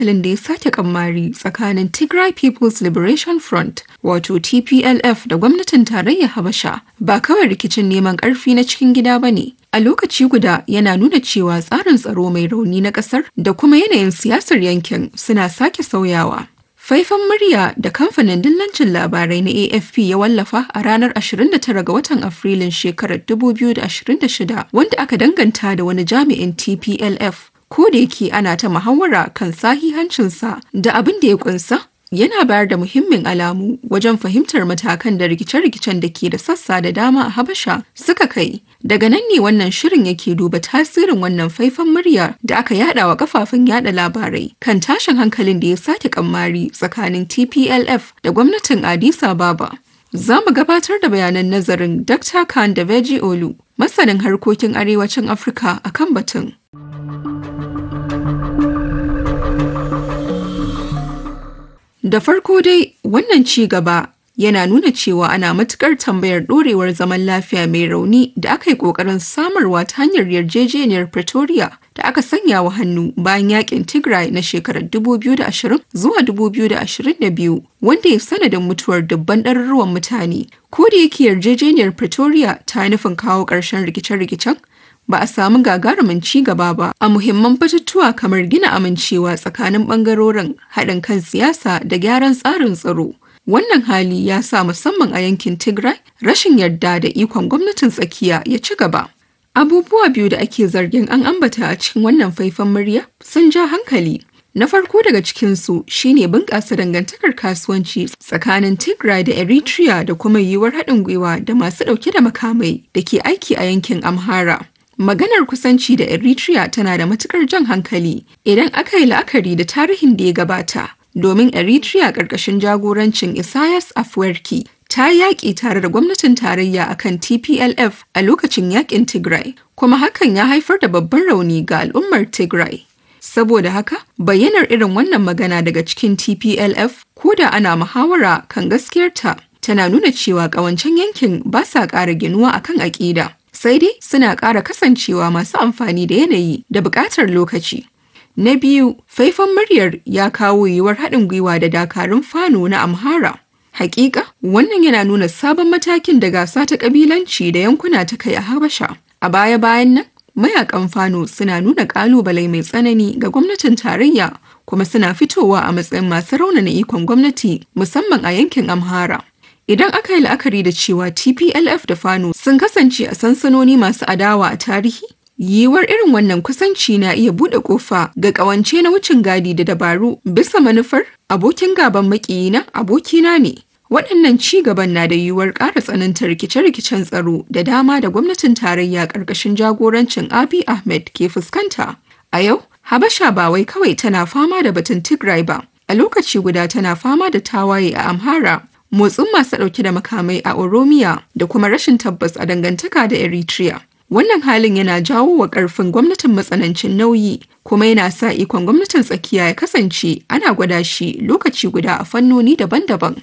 da ya sake kammari tsakanin Tigray People's Liberation Front wato TPLF da gwamnatin tarayyar Habasha ba kawai rikicin neman ƙarfi na cikin gida ba ne. A lokaci guda yana nuna cewa tsarin tsaro mai rauni na ƙasar da kuma yanayin siyasar yankin suna sake sauyawa. Faifan murya da kamfanin dillancin labarai na AFP ya wallafa a ranar 29 ga watan Afrilun shekarar 2026 wanda aka danganta da wani jami'in TPLF ko da yake ana ta muhawara kan sahihancinsa da abin da ya kunsa yana bayar da muhimmin alamu wajen fahimtar matakan da rikice-rikicen da ke da sassa da dama a Habasha suka kai. Daga nan ne wannan shirin yake duba tasirin wannan faifan murya da aka yada wa kafafen yada labarai kan tashin hankalin da ya sake kammari tsakanin TPLF da gwamnatin Addis Ababa. Za mu gabatar da bayanan nazarin Dr. Khan da Veji Olu, masanin harkokin arewacin Afirka akan batun. Da farko dai wannan ci gaba yana nuna cewa ana matukar tambayar ɗorewar zaman lafiya mai rauni da aka yi ƙoƙarin samarwa ta hanyar yarjejeniyar Pretoria da aka sanya wa hannu bayan yakin Tigray na shekarar 2020 zuwa 2022 wanda ya sanadin mutuwar dubban ɗaruruwan mutane. Ko da yake yarjejeniyar Pretoria ta nufin kawo ƙarshen rikice-rikicen ba a samu gagarumin ci gaba ba a muhimman batutuwa kamar gina amincewa tsakanin bangarorin haɗin kan siyasa da gyaran tsarin tsaro. Wannan hali ya sa musamman a yankin Tigray rashin yarda da ikon gwamnatin tsakiya ya ci gaba. Abubuwa biyu da ake zargin an ambata a cikin wannan faifan murya sun ja hankali. Na farko daga cikinsu shine bunƙasa dangantakar kasuwanci tsakanin Tigray da Eritrea da kuma yiwuwar haɗin gwiwa da masu ɗauke da makamai da ke aiki a yankin Amhara. Maganar kusanci da Eritrea tana da matukar jan hankali idan aka yi la'akari da tarihin da ya gabata, domin Eritrea ƙarƙashin jagorancin Isaias Afwerki ta yaƙi tare da gwamnatin tarayya akan TPLF a lokacin yaƙin Tigray, kuma hakan ya haifar da babban rauni ga al'ummar Tigray. Saboda haka, bayyanar irin wannan magana daga cikin TPLF ko da ana muhawara kan gaskiyarta tana nuna cewa ƙawancen yankin ba sa ƙara ginuwa akan aƙida. sai dai suna ƙara kasancewa masu amfani da yanayi da buƙatar lokaci. Na biyu, faifan muryar ya kawo yiwuwar haɗin gwiwa da dakarun fano na Amhara. Hakika, wannan yana nuna sabon matakin da gasa ta ƙabilanci da yankuna ta kai a Habasha. A baya-bayan nan, mayakan fano suna nuna ƙalubale mai tsanani ga gwamnatin tarayya kuma suna fitowa a matsayin masu raunana ikon gwamnati musamman a yankin Amhara. Idan aka yi la'akari da cewa TPLF da Fano sun kasance a sansanoni masu adawa a tarihi, yiwuwar irin wannan kusanci na iya buɗe ƙofa ga ƙawance na wucin gadi da dabaru bisa manufar abokin gaban makiyina abokina ne. Waɗannan ci gaban na da yiwuwar ƙara tsananta rikice-rikicen tsaro da dama da gwamnatin tarayya ƙarƙashin jagorancin Abiy Ahmed ke fuskanta. A yau, Habasha ba wai kawai tana fama da batun Tigray ba, a lokaci guda tana fama da tawaye a Amhara motsin masu ɗauke da makamai a Oromiya da kuma rashin tabbas a dangantaka da Eritrea. Wannan halin yana jawo wa ƙarfin gwamnatin matsanancin nauyi kuma yana sa ikon gwamnatin tsakiya ya kasance ana gwada shi lokaci guda a fannoni daban-daban.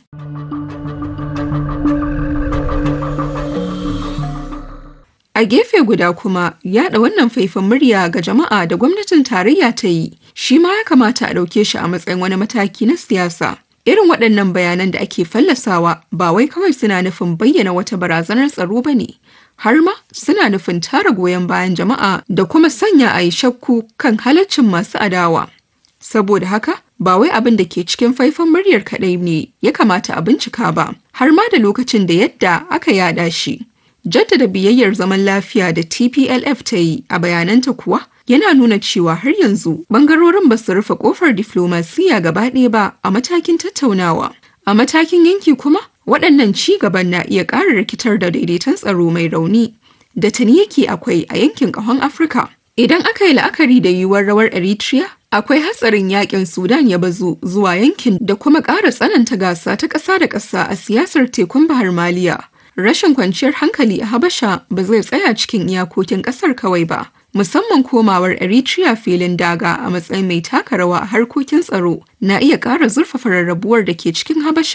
A gefe guda kuma yaɗa wannan faifan murya ga jama'a da gwamnatin tarayya ta yi shi ma ya kamata a ɗauke shi a matsayin wani mataki na siyasa. Irin waɗannan bayanan da ake fallasawa ba wai kawai suna nufin bayyana wata barazanar tsaro ba ne, har ma suna nufin tara goyon bayan jama'a da kuma sanya a yi shakku kan halaccin masu adawa. Saboda haka, ba wai abin da ke cikin faifan muryar kaɗai ne ya kamata a bincika ba, har ma da lokacin da yadda aka yada shi. Jaddada biyayyar zaman lafiya da TPLF ta yi a bayananta kuwa yana nuna cewa har yanzu bangarorin ba su rufe kofar diflomasiya gaba ɗaya ba a matakin tattaunawa. A matakin yanki kuma waɗannan ci gaban na iya ƙara rikitar da daidaiton tsaro mai rauni da tuni yake akwai a yankin ƙahon Afirka. Idan aka yi la'akari da yiwuwar rawar Eritrea, akwai hatsarin yakin Sudan ya bazu zuwa yankin da kuma ƙara tsananta gasa ta ƙasa da ƙasa a siyasar tekun Bahar Maliya. Rashin kwanciyar hankali a Habasha ba zai tsaya cikin iyakokin ƙasar kawai ba. musamman komawar Eritrea filin daga a matsayin mai taka rawa a harkokin tsaro na iya ƙara zurfafa rarrabuwar da ke cikin Habasha.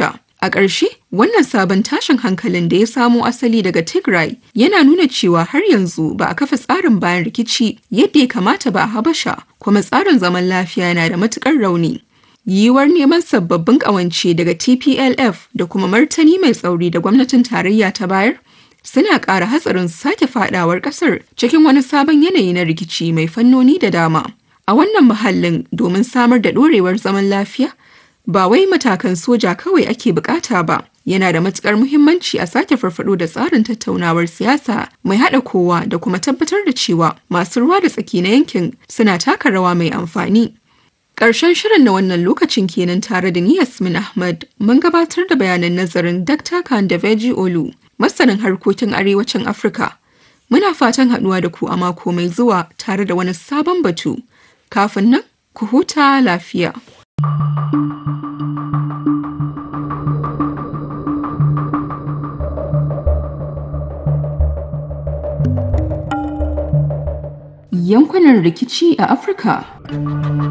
A ƙarshe, wannan sabon tashin hankalin da ya samo asali daga Tigray yana nuna cewa har yanzu ba a kafa tsarin bayan rikici yadda ya kamata ba a Habasha, kuma tsarin zaman lafiya yana da matuƙar rauni. Yiwuwar neman sababbin ƙawance daga TPLF da kuma martani mai tsauri da gwamnatin tarayya ta bayar suna ƙara hatsarin sake fadawar ƙasar cikin wani sabon yanayi na rikici mai fannoni da dama. A wannan muhallin domin samar da ɗorewar zaman lafiya, ba wai matakan soja kawai ake bukata ba yana da matukar muhimmanci a sake farfado da tsarin tattaunawar siyasa mai haɗa kowa da kuma tabbatar da cewa masu ruwa da tsaki na yankin suna taka rawa mai amfani Ƙarshen shirin na wannan lokacin kenan tare da ni Yasmin Ahmad mun gabatar da bayanan nazarin Dr. Kandaveji Olu, masanin harkokin arewacin Afirka. Muna fatan haɗuwa da ku a mako mai zuwa tare da wani sabon batu. Kafin nan, ku huta lafiya. Yankunan rikici a Afirka.